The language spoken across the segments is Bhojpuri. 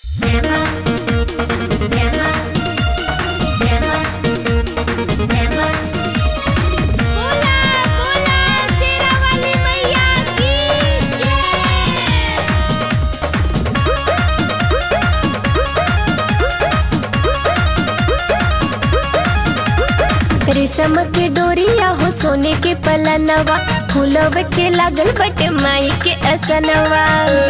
बोला बोला शेरा वाली मैया की जय रेशम के डोरिया हो सोने के पलनवा फूलव के लागल बटे माई के असनवा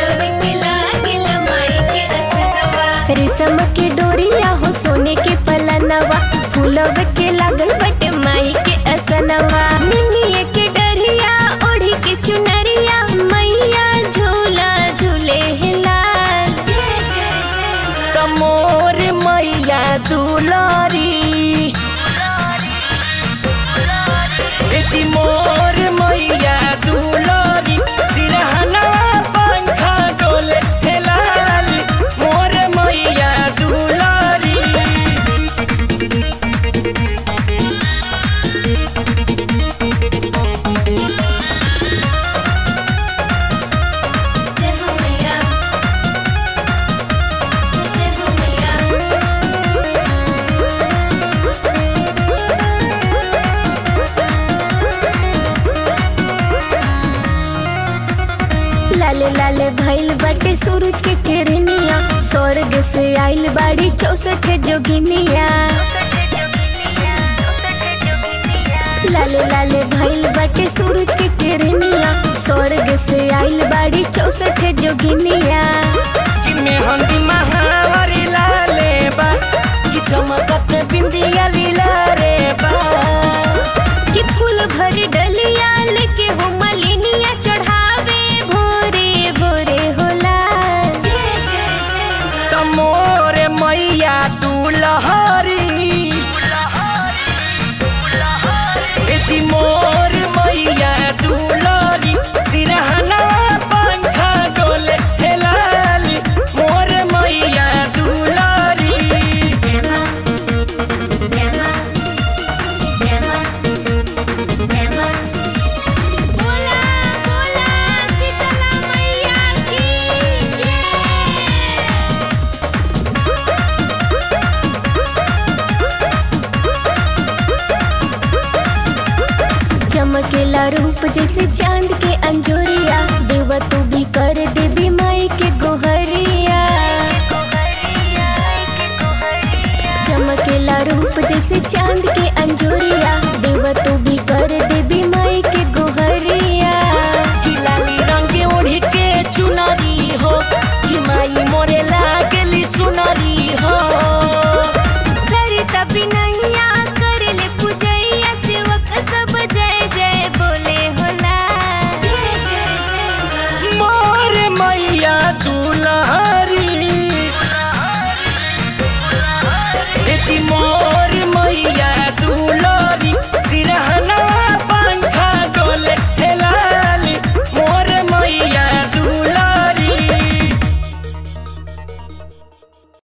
रेशम के डोरिया हो सोने के पलनवा फूलव के लागल बटे माई के असनवा मिमिए के डरिया ओढ़ी के चुनरिया मैया झूला झूले लाल जय जय जय तमोर मैया दुलारी ए जी मोर मैया दुलारी सिरहना पंखा डोले हे लाली मोर मैया दुलारी जय हो मैया जय हो मैया लाले लाले भइल बाटे सूरज के किरनिया स्वर्ग से आइल बाड़ी चौसठ जोगिनिया लाले लाले भइल बाटे सूरज के किरनिया स्वर्ग से आइल बाड़ी चौसठ जोगिनिया कि मेहंदी महावारी लाले बा कि चमकत बिंदिया लीला रे बा कि फूल भरी डलिया लेके हो मलिनिया चढ़ावे भोरे भोरे होला जय जय जय तमोर मैया दुलहरी ए जी मोर मैया दुलहरी सिरहना पंखा डोले हे लाली मोर मैया दुलहरी जय मां जय मां जय मां जय मां बोला बोला शीतला मैया की जय चमकेला रूप जैसे चांद के अंजोरिया देवा तू भी कर देवी माई के गोहरिया चमकेला रूप जैसे चांद के अंजोरिया